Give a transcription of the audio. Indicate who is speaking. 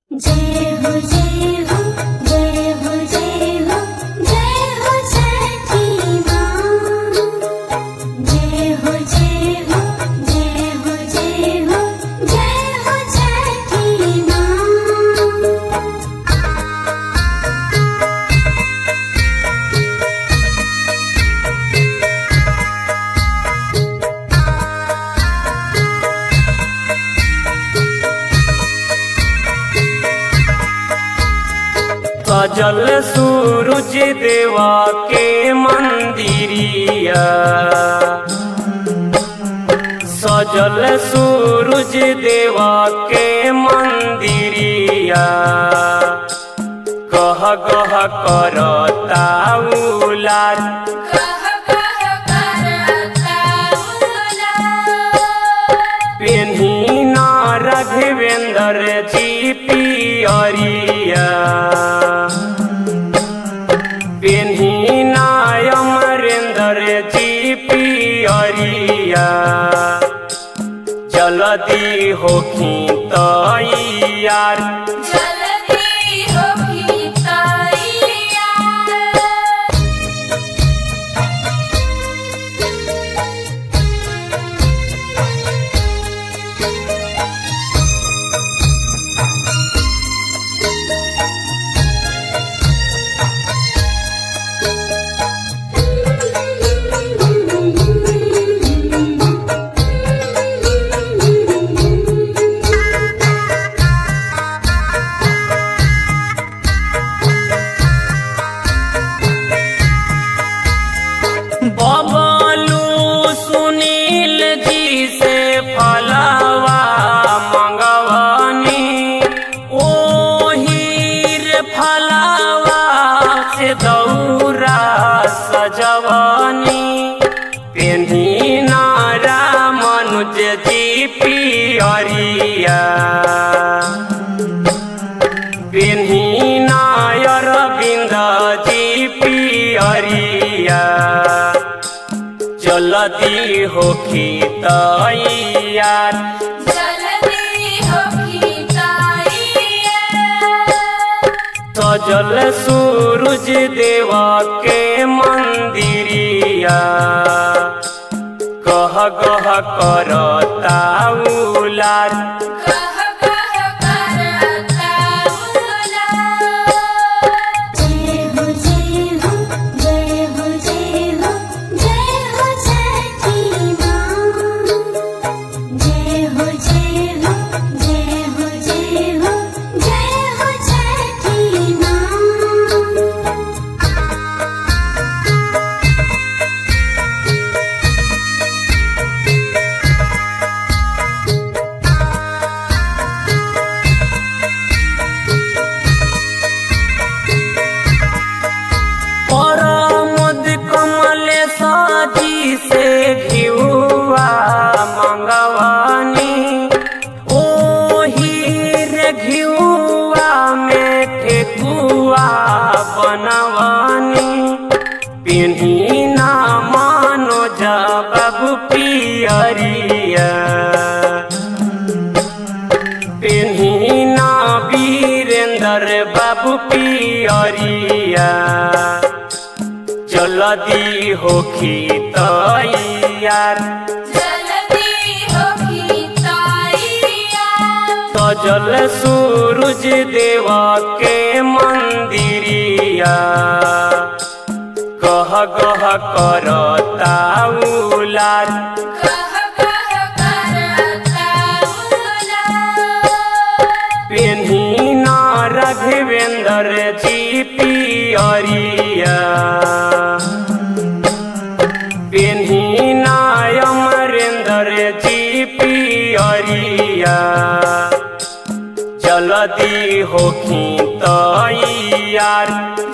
Speaker 1: जय हो जय हो जय हो जय हो जय हो छठी माँ जय हो जय हो जय हो जय हो जय हो छठी माँ
Speaker 2: सजल सूरज देवा के मंदिरिया सजल सूरज देवा के मंदिरिया कह कह करता उलार पेन्ही ना रघवेंद्र जी पियरिया पेन्ही ना अमरेंद्र जी पियरिया जल्दी होखी तैयार
Speaker 1: जल्दी होगी तैयार
Speaker 2: बबलू सुनील जी से फलवा मंगवानी ओहीर फलवा से दौरा सजवानी पेन्ही नारा मनुज जी पियरिया पेन्ही नायर बिंद जी पियरिया जल्दी होखी तैयार
Speaker 1: जल्दी होगी तैयार
Speaker 2: सजल सूरज देवा के मंदिरिया कह कह करता उलार
Speaker 1: कह कह करता उला जय हो जय हो जय हो जय हो जय हो छठी माँ जय हो जय हो जय हो जय हो जय हो छठी माँ
Speaker 2: परमद कमल साजी से घिउआ मंगवानी ओहीर घिउआ में ठेकुआ बनवानी पिन्ही ना मानो जब पियरिया पेन्ही ना वीरेंद्र बाबू पियरिया जल्दी होखी तैयार
Speaker 1: जल्दी होगी तैयार
Speaker 2: सजल सूरज देवा के मंदिरिया कह कह करता उलार
Speaker 1: कह कह करता उला
Speaker 2: पेन्ही ना रघवेंद्र जी पियरिया पेन्ही ना अमरेंद्र जी पियरिया जल्दी होखी तैयार